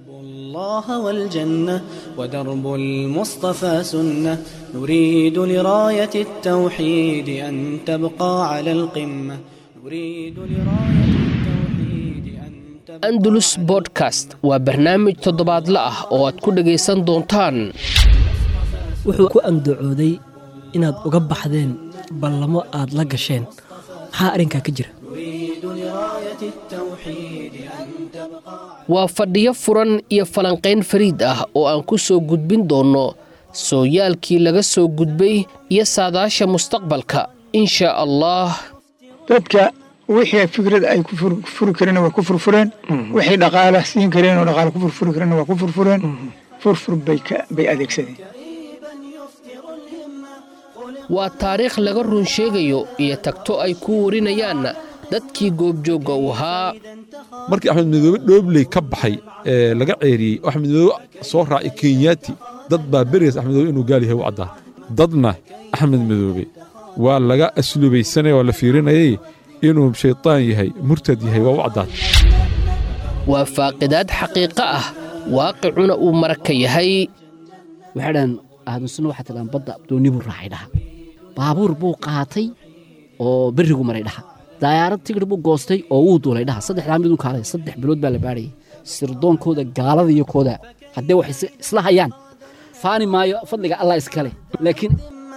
الله والجنة ودرب المصطفى سنة نريد لراية التوحيد أن تبقى على القمة نريد لراية التوحيد أن تبقى andalus bodcast waa barnaamij toddobaadle ah oo aad ku dhegaysan doontaan wuxuu ku andacooday inaad uga baxdeen ballamo aad la gasheen maxaa arrinkaa ka jira نريد لراية التوحيد أن تبقى waa fadhiyo furan iyo falanqayn fariid ah oo aan ku soo gudbin doonno sooyaalkii laga soo gudbay iyo saadaasha mustaqbalka insha allah dadka wixii fikrad ay ku fur- furi kareen waa ku furfureen wixii dhaqaala siin kareen oo dhaqaala ku furfuri kareen waa ku furfureen furfur bay ka- bay adeegsadeen waa taariikh laga run sheegayo iyo tagto ay ku warinayaan dadkii goobjoogga u ahaa markii axmed midoobe dhoobley ka baxay ee laga ceeriyey oo axmed midoobe soo raacay kenyaati dad baa berigaas axmed midoobe inuu gaal yahay u caddaa dadna axmed midoobe waa laga aslubaysanaya waa la fiirinayay inuu shaytaan yahay murtad yahay waa u caddaad waa faaqidaad xaqiiqo ah waaqicuna uu maraka yahay waxay dhahan ahlusunna waxaa tidhahan badda dooni buu raacay dhaha baabuur buu qaatay oo berrigu maray dhaha dayaarad tigir buu goostay oo wuu duulay dhaha saddexdaa midun kaalay saddex bilood baa la baadhayay sirdoonkooda gaalada iyo kooda haddee wax is- isla hayaan faani maayo fadliga allah iskale laakiin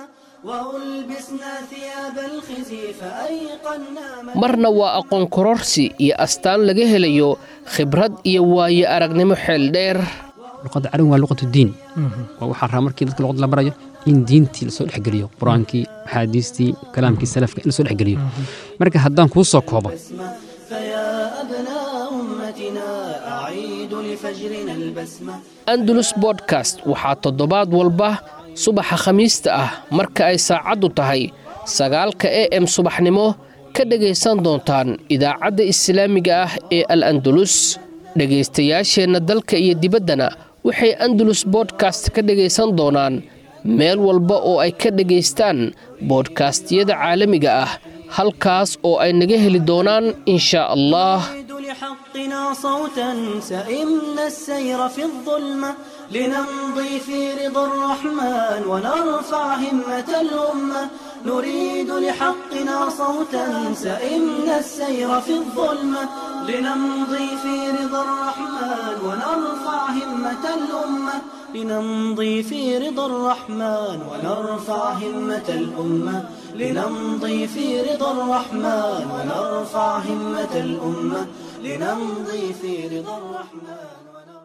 وألبسنا ثياب الخزي فأيقنا ما marna waa aqoon kororsi iyo astaan laga helayo khibrad iyo waayo aragnimo xeel dheer luqadda carabi waa luqatu diin waa waxaa rabaa markii dadka luqad la barayo in diintii lasoo dhexgeliyo qur-aankii axaadiistii kalaamkii salafka in lasoo dhexgeliyo marka haddaan kuu soo koobo فيا أبناء أمتنا أعيد لفجرنا البسمة andalus bodkast waxaa toddobaad walba subaxa khamiista ah marka ay saacaddu tahay sagaalka e m subaxnimo ka dhegaysan doontaan idaacadda islaamiga ah ee al andalus dhegaystayaasheenna dalka iyo dibaddana waxay andalus bodkast ka dhegaysan doonaan meel walba oo ay ka dhegaystaan boodkastiyada caalamiga ah halkaas oo ay naga heli doonaan insha allah نريد لحقنا صوتا سئمنا السير في الظلمة لنمضي في رضا الرحمن ونرفع همة الأمة نريد لحقنا صوتا سئمنا السير في الظلمة لنمضي في رضا الرحمن ونرفع همة الأمة لنمضي في رضا الرحمن ونرفع همة الأمة لنمضي في رضا الرحمن ونرفع همة الأمة لنمضي في رضا الرحمن ونرفع